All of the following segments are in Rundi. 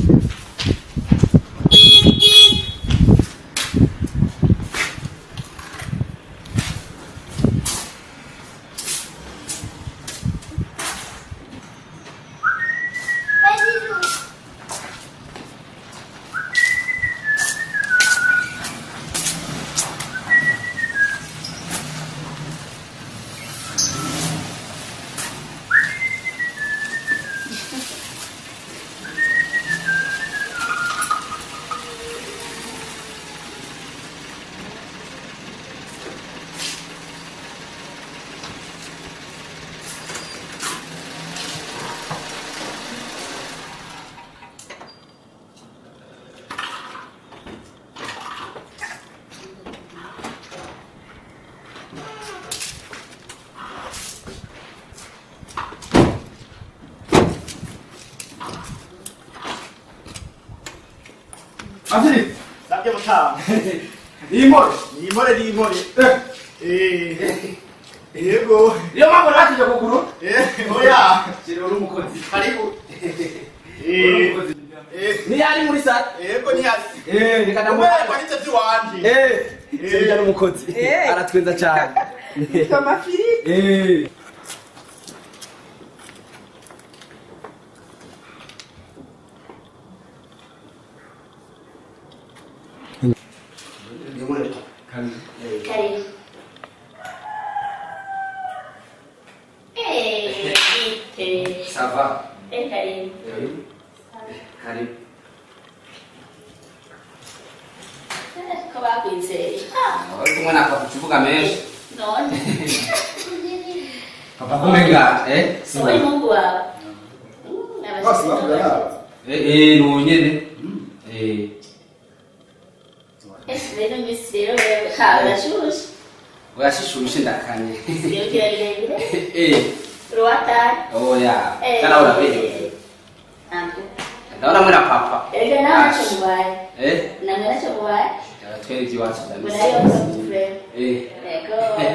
Anthony, Sabye mutamu. iyi nkore Ni inkore ni inkore. Eh. Yego. niyo mpamvu natije kuguru Eh, oya. shira uri umukozi Karibu. uri Eh. umukozi Eh. niyo ari muri sare Yego ni hasi. eh reka Umwe ndamuha kwanitse by'iwanje. eh sirya n'umukozi Eh. aratwenza cyane amafiriti eh Karibu. Eh, ite. sava Eh, karibu. karibu Eh, Ko bakwizeye. Ah, uri kumwe na papa uvuga menshi none. papa kumenga eh Wowe Mungu wawe. Mm, Basi abashitsi bakura n'abashitsi. eh eh no nyene eh Ese rero Miss rero rero ha urashushe. uyashishushe ndakanye Iyo kirebire. eh Ruwata. oya Eh. kana urabeje Antu. ndaona mwe na papa Erega nawe nacho mubaye. eh Namwe nacho mubaye. twere iby'iwacu Munayo msufure. eh Ego.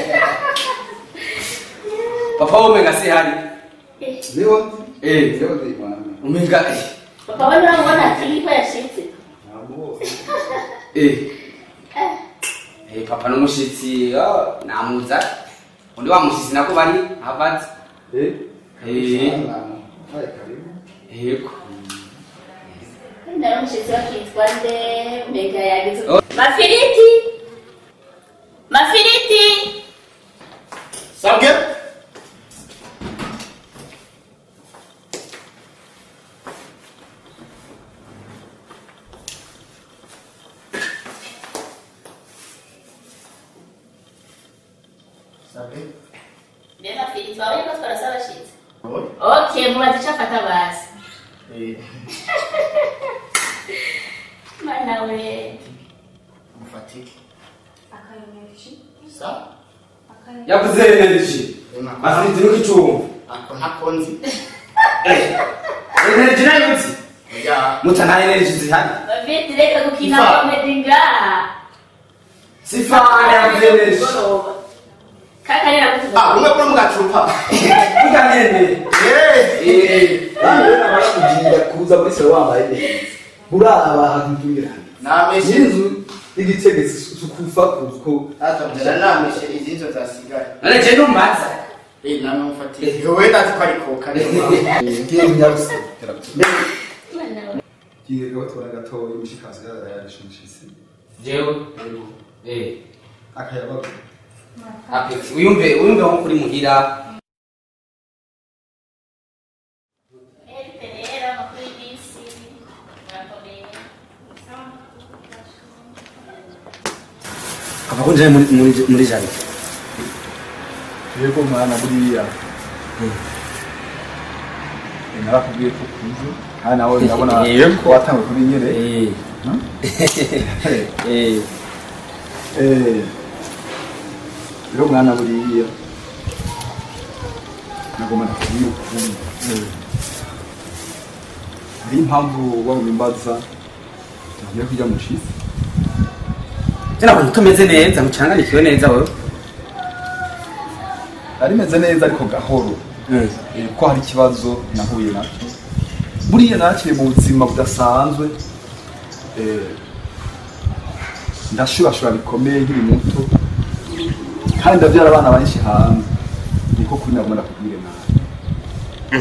papa umenga si hari Eh, Leo eh leo ndi mwana. umenga eh Papa wewe unaona akili kwa yashitse. Nabo. eh eh papa n'umushitsi oh, namuza undi wa mushitsi nako bari Harvard Eh. eh Sana. Hai karibu. yego Ndaro mshitsi wakitwa nde mbega yagize. Oh. Mafiriti. Mafiriti. Sabye. Sabye. Nde mafiriti wawe ko twarasaba abashitsi. Oya. Okay, mubaze icyo afata basi. Eh. Mana we. Mufatike. akayomeje Sa. yavuze energy afite nuko icumba Ako ntakonzi. energy nayo uzi Oya. muta nta energy zihari Mafiriti reka gukina Ifa. comedy ngaha. sifana yavuze energy Kaka rero kutuva. Ah, umwe kuri mugacupa. vuga nyene Eh. eh Kandi wewe nabara kugira kuza muri sero wambaye neza. Buraba hakungira. Nameshe. Inzu igitegetse sukufa kuko Atamjana nameshe izinzo zasigaye. none je numbaza Eh, namwe mufatike. Wewe ndazi ko ari koka niyo mpamvu. ngiye nyarusa. Mana we. Kiye gato tora gato imishikazi yarayishimishisi. jewe eh Akayabaga. apex uyumve uyumve nko kuri muhira Erite rero amakuru y'isi. Murakomeye. kava ko nje muri muri muri jari Yego mwana buriya. Narakubwiye ko kuzo. Kandi nawe ndabona Yego. ko watangwe kuri nyere. eh eh Eh. Rero mwana buriya. Nagoma nakubwiye ukuntu. Hari impamvu wabimbaza. Ngiye kujya mu cisi. tena abantu tumeze neza mucanganikiwe neza wewe Ari meze neza ariko gahoro. mm. Eh, ko hari ikibazo nahuye nacyo buriya nakiri mu buzima budasanzwe eh, ndashurashura bikomeye nkiri muto kandi ndabyara abana benshi hanze niko kuri nagomba ndakubwire nawe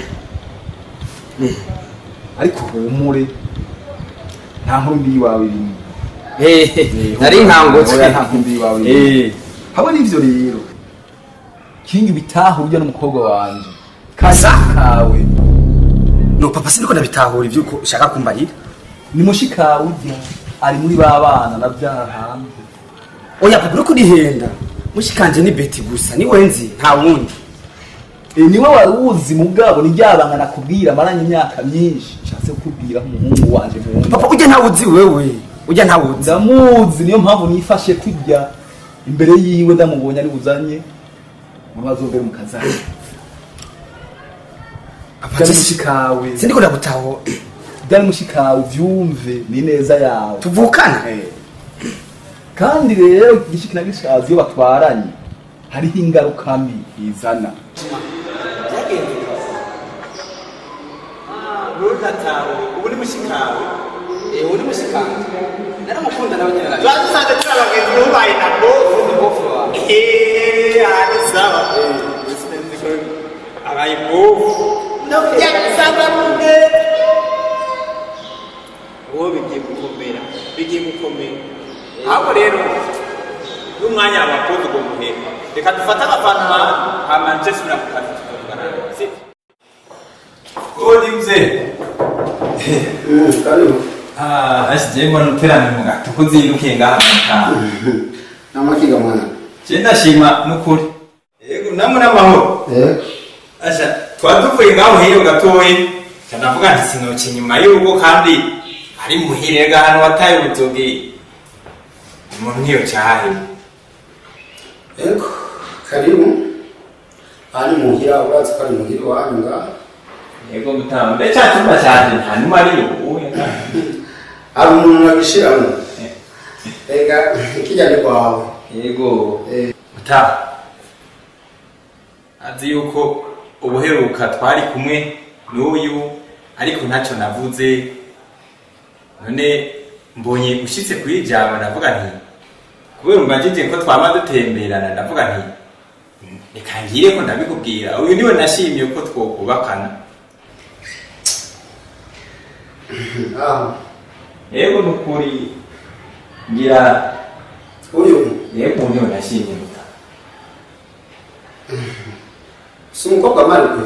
ariko humure nta nkuru mbi iwawe irimo Eh, nari nkangutse Oya, nta nkuru mbi iwawe irimo hamwe n'ivyo rero kingi bitaha urya n'umukobwa wanje Kasa? kawe no papa siniko ndabitahura ibyo uko ushaka kumbarira ni mushikawe urya ari muri ba bana nabyara hanze oya papa uriko urihenda mushikanje ni beti gusa ni wenzi nta wundi E, niwe wari uzi mugabo ni ryabanga nakubwira maranye imyaka myinshi nshatse kukubwira umuhungu wanje muhungu papa ujya ntawe uzi wewe ujya ntawe uzi ndamuzi niyo mpamvu nifashe kujya imbere yiwe ndamubonye ari buzanye muri bazovere mu kazani papa byari je- mushikawe siniko ndagutahura byari mushikawe uvyumve ni neza yawe tuvukana kandi rero igishiki na gishazi iyo batwaranye hariho ingaruka mbi izana ubu ni mushikawe eh uri mushikanje naramukunda nawe nyine tuba dusanzwe turi abagenzi bubaye na bofu eee ahandi sawa sinzi ko abaye bofu yagisanga rumwe uwo bigiye gukomera bigiye gukomera ahubwo rero n'umwanya wabakoze ubwo muhera reka dufate agafanta hama nje subira ku kazi tukavugana si Kodi mzee. karibu Ah, asije mbona uterane mu gato kuzindukiye ngaha mutaha. namakiga mwana Je ndashima nukuri. Yego namwe n'amahoro. eh Asha twatuvuye ngaho hiyo gatoyi. Cyanavuga nti sinoki nyuma y'urugo kandi ari muhire ga hano wataye ubuzogi. Umuntu niyo cyahe. eko karibu ari muhira urazi ko ari muhira iwanyu ngaha Yego mutaha. Mbe cyatuma cyane nta numa ari ubu. hari umuntu nabishiramo ega kijya ni kwawe Yego. Eh. Mutaha. Azi yuko ubuheruka twari kumwe n'uyu ariko ntacyo navuze none mbonye ushitse kuri ijambo ndavuga nti kubera umbajije ko twama dutemberana ndavuga nti reka ngire ko ndabikubwira uyu niwe nashimye ko twokubakana aho yego nukuri ngira uyu yego niwe nashimye muta si umukobwa marikwe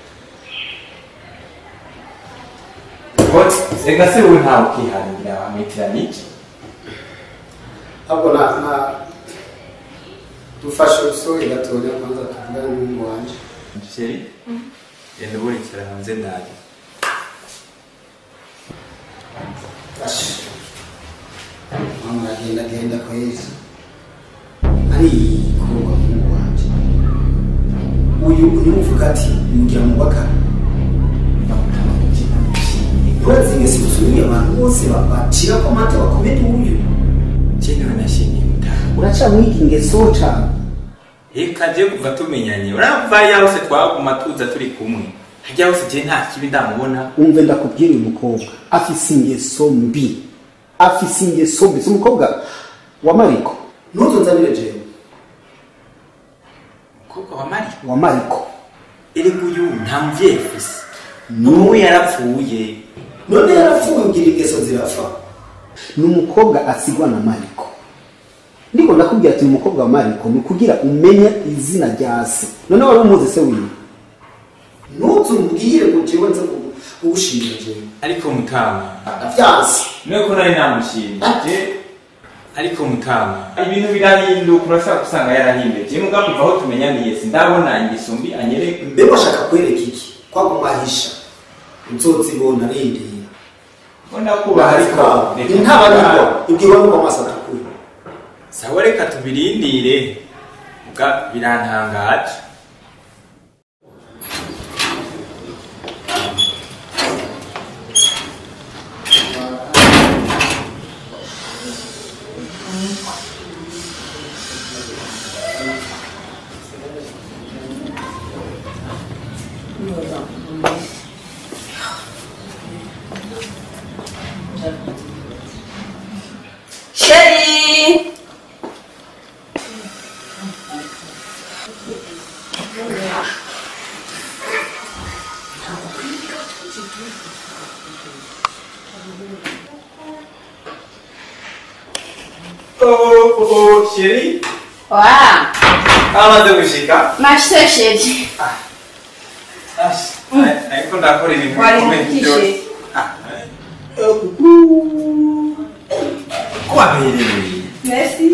Koti, ega se wowe ntawe ukihangira wamwitira n'iki ahubwo na na dufashe urusobe gatoya kwanza tuvugane n'umuhungu wanje sheri genda uburikira hanze ndaje Ashi. mama aragenda agenda kwezi ari kuba umuhungu wanje uyu niwe uvuga ati mugira mubakane urazi ngese usubiye abantu bose ba- bacira ko amata bakomeye uyu jewe nashimye mutaha uraca mwiki ingeso cane reka je kuva tumenyanye urava yaho se twaguma tuza turi kumwe hajya hose je nta kibi ndamubona umve ndakubwira uyu mukobwa afise ingeso mbi afise ingeso mbi si umukobwa wa mariko ntuzunzanire jewe umukobwa wa mari wa mariko erega uyu nta muvyeyi afise n'ubu yarapfuye none yarapfuye ugira ingeso zirapfa ni umukobwa asigwa na mariko ndiko ndakubwira ati ni umukobwa wa mariko ni kugira umenye izina rya se none wari umuzi se wiwe ntuzumbwire ngo jewe nze kugushimira jewe ariko mutama ndavyanse niwe ko nari namushimye je ariko mutama ibintu birahinduka urashobora gusanga yarahinduye je muga kuva aho tumenyaniye sindabona ingeso mbi anyereka mbe bashaka kwereka iki kwagumahisha nzozibona rindira ko ndakubaha ariko reka intaba tubahe. niko ibwirwa nuko amaso atukura sawa reka tubirindire muga birantangaje Chérie Oh, oh, oh, chérie. Wa Amaze gushika. Mashise chérie Ash, ariko ndakora ibintu Wari bikomeye mukishe. byose. Ah, Ko waberewe. Merci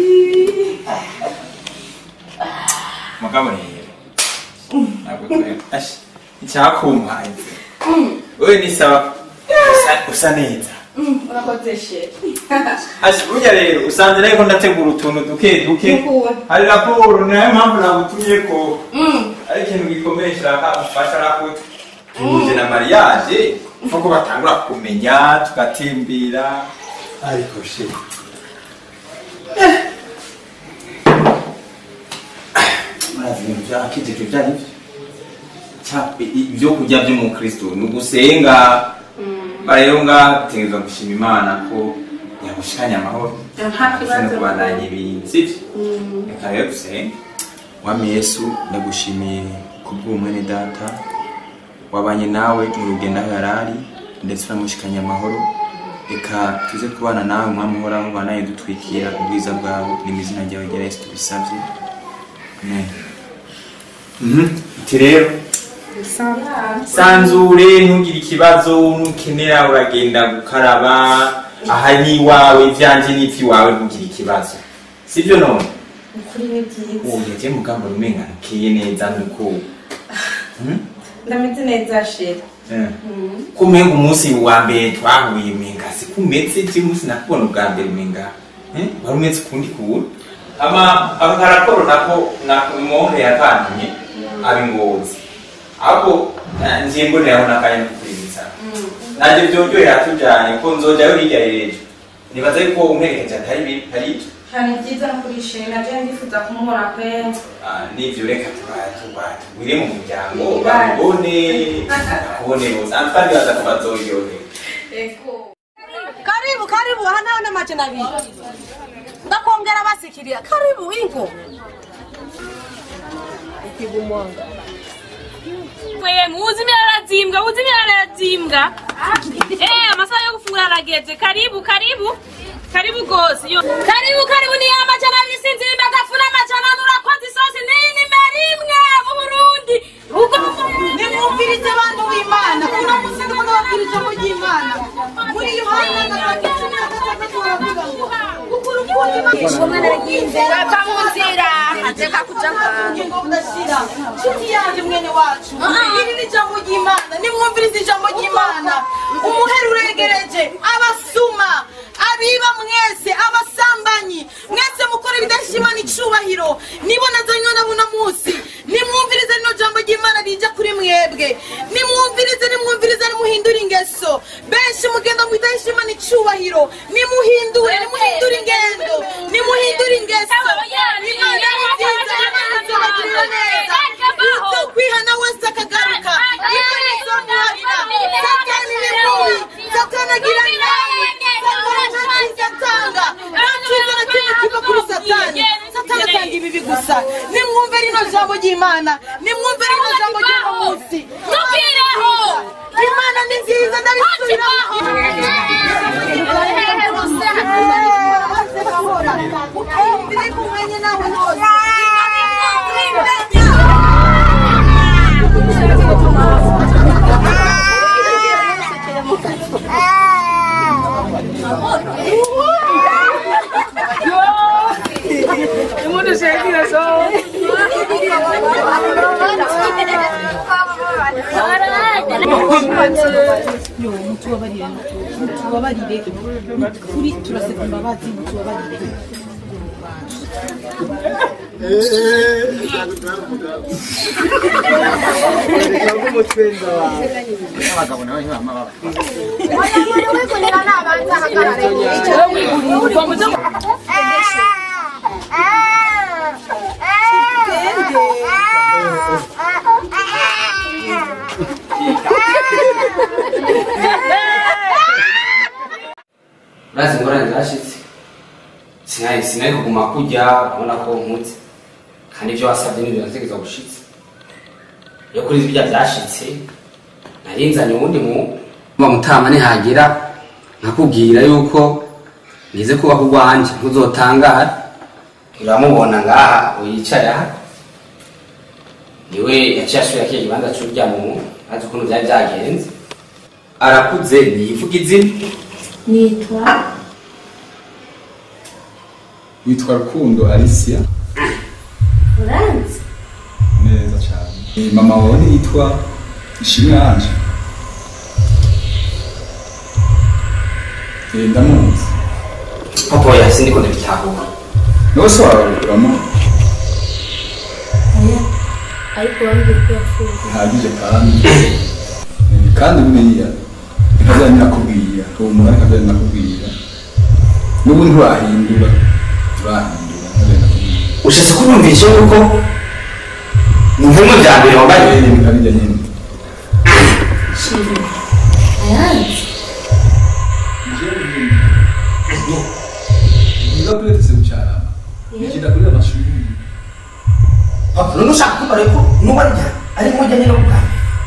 Mugabo rero. Ntabwo twe. Ash, icyakumpaye. Wewe ni sawa. Usa- Usa neza. Urakoze chérie Ash, burya rero usanze nariko ndategura utuntu duke duke. Nukuwe. Hari raporo nayo mpamvu nagutumye ko. Mm. ari ikintu gikomeye kiraka ufasha arako tuje na mariage nkuko batangura kumenya tugatembera ariko she murazi ibintu byakijijwe byari byo Cya- i- i- ibyo kurya by'umukristo ni ugusenga rero nga dutegerezwa gushima imana ko yagushikanye amahoro Nta kibazo. no kubandanya ibintu sibyo reka rero dusenge wami yesu ndagushimiye kubw'umwene data wabanye nawe mu rugendo aho yarari ndetse uramushikanye amahoro reka tuze kubana nawe umwami uhoraho banaye dutwikira ubwiza bwawe ni mu izina ryawe rya yesu tubisabye amen Mhm. iti rero sanzure ntugire ikibazo nukenera uragenda gukaraba aha ni iwawe ibyanjye ni iby'iwawe ntugire ikibazo sibyo none Ukuri ni byiza ubu yagiye mu kamba rumenga ntukiye neza nuko ndameze neza chérie kumenga umunsi wa mbere twahuye umenga si kumetse je umunsi nakubona ubwa mbere umenga eh, wari umetse ukundi kubura ama aka raporo nako namonke yakantumye abingozi ahubwo eh, nje mboneraho n'akanya ko kuribitsa nanjye byongerera tujyanye ko nzojyayo hirya y'ejo nibaza yuko umperekeje atari bibi hari ibyo hari byiza no kuri chérie naje ndifuza kumubona pe Ah, n'ivyo reka tuba- tuba- tugwire mu muryango Ibara. bamubone bakubone bose kandi baza ko bazoryoherwa Ego Karibu, karibu, hana na majina abiri. Ndakongera basikirira. Karibu inko. Mwe muzi arazimbwa, muzi arazimbwa. Eh, amasaha yo gufungura arageze. Karibu, karibu. Karibu gose. Yo. Karibu, karibu ni amajana bisinzi ndagafuna amajana nurakoze isosi nini merimwe mu Burundi. Ugo Nimwumvirize abantu b'Imana. Uno musi ndimo ndababwira ijambo ry'Imana. Muri Yohana gatatu cumi na gatandatu baravuga ngo kuko urukundo Imana yagize Bava mu nzira ateka kuja ubugingo budashira. Nshuti yanjye mwene wacu. Iri ni ijambo ry'Imana. Nimwumvirize ijambo ry'Imana. Umuhero uregereje. Abasuma. Abiba mwese. Abasambanyi. Mwese mukora ibidashimana icubahiro. Nibo nazanywe na buno munsi. Nimwumvirize rino jambo ry'Imana rija kuri mwebwe. Nimwumvirize nimwumvirize nimuhindure ingeso. Benshi mugenda mu bidashimana icubahiro. Nimuhindure nimuhindure ingendo. Nimuhindure ingeso. Imana ni nziza. Imana izobagirira neza. Uzokwihana wese akagaruka. Imana izomuharira. Satani ni mubi. Satani agira nabi. Satani nta cyiza atanga. Nta cyiza na kimwe kiva kuri Satani. Satani atanga ibibi gusa. Nimwumve rino jambo ry'Imana. Nimwumve rino jambo ry'uno munsi. Tukireho. Imana ni nziza ndabisubiramo. Biri kumwenye nawe hose. yo mutubabarire mutubabarire kuri turaseka imbabazi mutubabarire urazi ingorane zirashitse sinari sinari kuguma kurya ubona ko nkutse kandi ibyo wasabye n'ibyo nategeza gushitse iyo kuri birya byashitse narinzanye uwundi mu mutama nihagira nkakubwira yuko nize kubaho urwanje ntuzotangara uramubona ngaha uyicaye aha niwe yaciye asubira kiya kibanza c'urya mu azi ukuntu byari byagenze arakuze niyivuga izina nitwa witwa rukundo alicia uranzi neza cyane Eh, mama wawe yitwa ishimwe yanje Eh, ndamuzi papa oya sindiko ndabitahura nawe se wawe uramuzi oya ariko wambwira ko yapfuye bihagije kandi Eh, kandi buriya nkazajya nakubwira uwo mugani nkazajya nakubwira n'ubu nturahindura turahindura nkazajya nakubwira ushatse kurumvisha yuko mu bimwe bya mbere wambaye Eh, bikabijya nyine shiri ayanzi niba kuretse gucarama nikida kuri amashuri papa none ushaka kumara ko nuba arya ari mu njyanye no bwa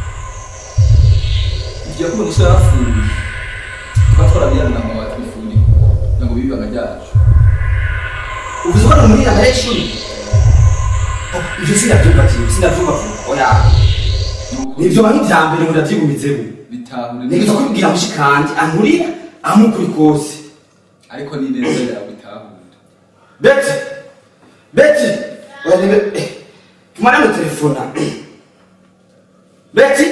igihe kuba umusore yapfuye tukaba twarabiyana na mama twifuni ngo bibe ibanga ryacu uvuze ko muri aya y'ishuri Papa, ivyo sinavyumva kintu sinavyumva vuba oya nivyo bantu vya mbere ngo ndavyigumizemo bitahure nigeza kubibwira mushikanje ankurira amukuri kose ariko ni neza yawe bitahure beti beti oya nibe eh, tumane mu telefona beti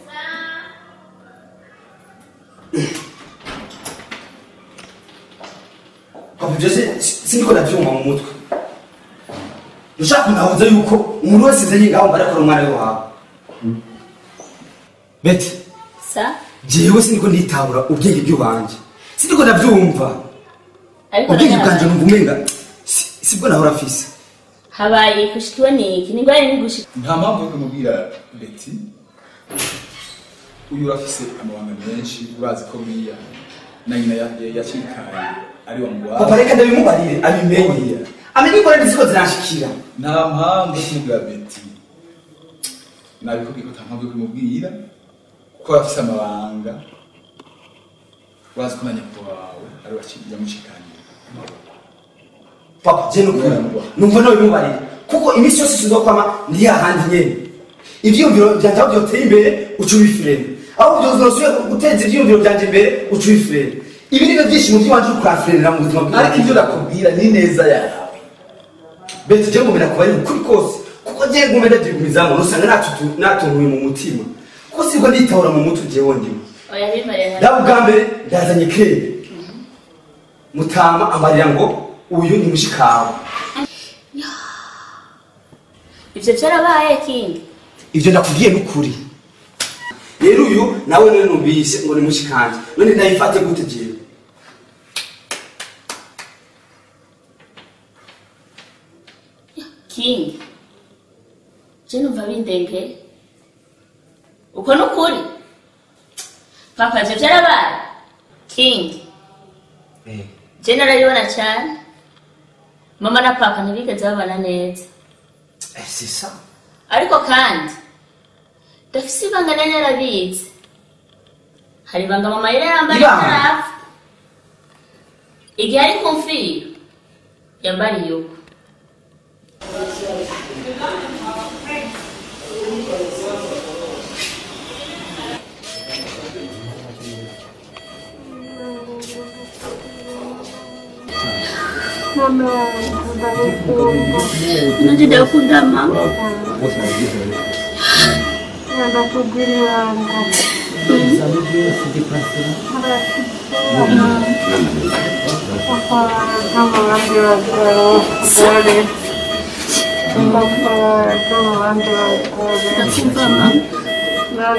papa ivyo si- si- sindiko ndavyumva mu mutwe ushaka kunahuza yuko umuntu wese nzenye ngaho mbarakora umwana we wawe beti sa jewe sindiko nditabura ubwenge bw'iwanje sindiko ndavyumva ariko ubwenge nawe bwanje numva umenga si- sibwo nahora afise habaye kushikiwe niki ni ngwari ni gushika nta mpamvu yo kumubwira beti uyu urafise amabanga menshi urazi ko buriya na nyina ya- ya- yacikaye ari wa papa mugwara reka ndabimubarire abimenye amenye ingorane ziko ziranshikira nta mpamvu yo kumubwira beti nabikubwiye ko nta mpamvu yo kumubwira kuko afise amabanga urazi ko na nyoko wawe ari we yamucikaniye papa je nukuri numva nabimubarire kuko iminsi yose sinzokwama ndi hahandi nyene ivyiyumviro vyanje aho vyoteye imbere uca ubifurene aho vyozosubira guteza ivyiyumviro vyanje imbere uca ubifurene ibi nivyo vyishimo vy'iwanje uri kurafurенera mu buzima bwawe ariko ibyo nakubwira ni neza yawe beti je ngomera kuba ari ukuri kose kuko je ngomera ndavyigumizamo nusanga natutu- natunguye mu mutima kuko sibwo nditahura mu mutwe jewe ndimo oya bimare nawe ubwa mbere ndazanye kere mutama amarira ngo uyu ni mushikawe ivyo vyarabaye kingi ivyo ndakubwiye n'ukuri rero uyu nawe none numvise ngo ni mushikanje none ndayifate gute jewe kingi je numva bindengeye uko nukuri papa ivyo vyarabaye kingi je narabibona cyane mama na papa ntibigeze babana neza Eh, c'est ça ariko kandi ndafise ibanga nari narabizi hari ibanga mama yari yambaye Ibanga? atarapfa igihe ari kumfiro yambariye uko nanjye ndakunda mama ndakumva mama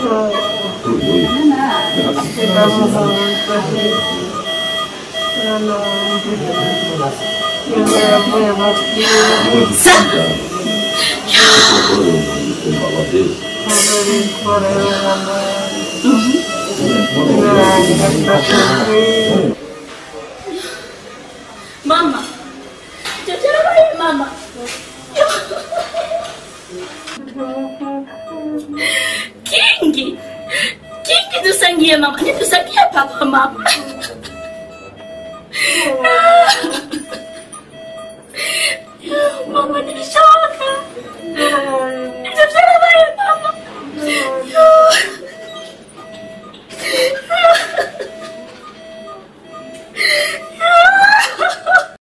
mama ibyo byarabaye mama kingi kingi dusangiye mama ntidusangiye papa mama mama nibisha